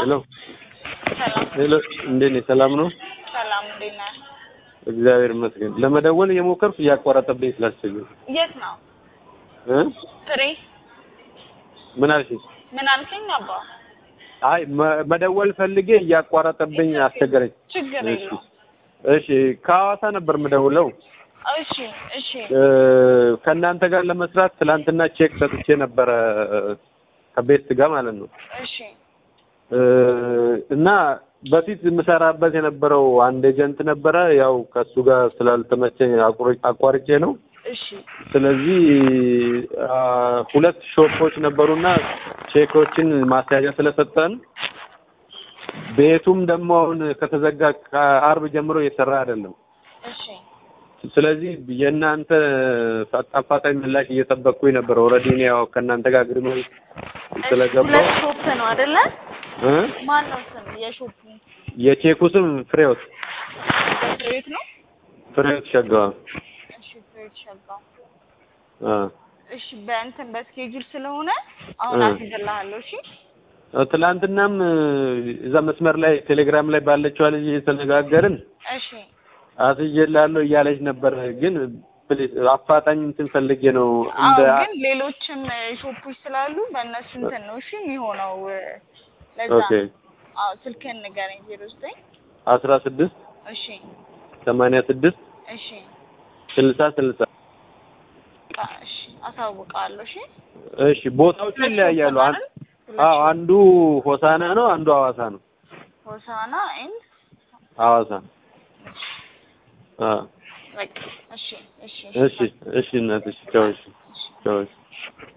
ሄሎ ሰላም ሄሎ፣ እንዴት ነህ? ሰላም ነው? ሰላም፣ እንዴት ነህ? እግዚአብሔር ይመስገን። ለመደወል እየሞከርኩ እያቋረጠብኝ ስላስቸገረ የት ነው እ ፍሬ? ምን አልሽኝ? ምን አልከኝ? አባ አይ መ- መደወል ፈልጌ እያቋረጠብኝ አስቸገረኝ። ችግር እሺ የለውም። እሺ፣ ከሐዋሳ ነበር የምደውለው። እሺ እሺ እ፣ ከእናንተ ጋር ለመስራት ትላንትና ቼክ ሰጥቼ ነበረ ከቤስት ጋር ማለት ነው እሺ እ፣ እና በፊት የምሰራበት የነበረው አንድ ኤጀንት ነበረ። ያው ከእሱ ጋር ስላልተመቸኝ አቁር- አቋርጬ ነው። እሺ ስለዚህ አ፣ ሁለት ሾፖች ነበሩና ቼኮችን ማስያዣ ስለሰጠን ቤቱም ደግሞ አሁን ከተዘጋ ከአርብ ጀምሮ እየሰራ አይደለም። እሺ ስለዚህ የእናንተ አፋጣኝ ምላሽ እየጠበቅኩኝ ነበር። ኦልሬዲ እኔ ያው ከእናንተ ጋር አግሪመንት ስለገባው ሁለት ሾፕ ነው አይደለ? እ ማን ነው ስም የሾፑ? የቼኩ ስም ፍሬዎት ፍሬት ነው። ፍሬዎት ሸጋዋ እሺ ፍሬት ሸጋው። አ እሺ በእንትን በስኬጁል ስለሆነ አሁን እ። አስይዝልሃለሁ። እሺ ትላንትናም እዛ መስመር ላይ ቴሌግራም ላይ ባለችዋ ልጅ የተነጋገርን እሺ አስይዤልሃለሁ እያለች ነበር። ግን ፕሊዝ አፋጣኝ እንትን ፈልጌ ነው አዎ እንደ ግን ሌሎችም ሾፖች ስላሉ በእነሱ እንትን ነው እሺ የሚሆነው። ለዛ ኦኬ አዎ ስልክህን ንገረኝ። ዜሮ ዘጠኝ አስራ ስድስት እሺ ሰማንያ ስድስት እሺ ስልሳ ስልሳ በቃ እሺ አሳውቃለሁ። እሺ እሺ ቦታዎቹ ይለያያሉ። አን- አዎ አንዱ ሆሳና ነው፣ አንዱ ሐዋሳ ነው። ሆሳና ኤንድ ሐዋሳ አ በቃ እሺ እሺ እሺ እሺ እናትሽ ቻው። እሺ ቻው። እሺ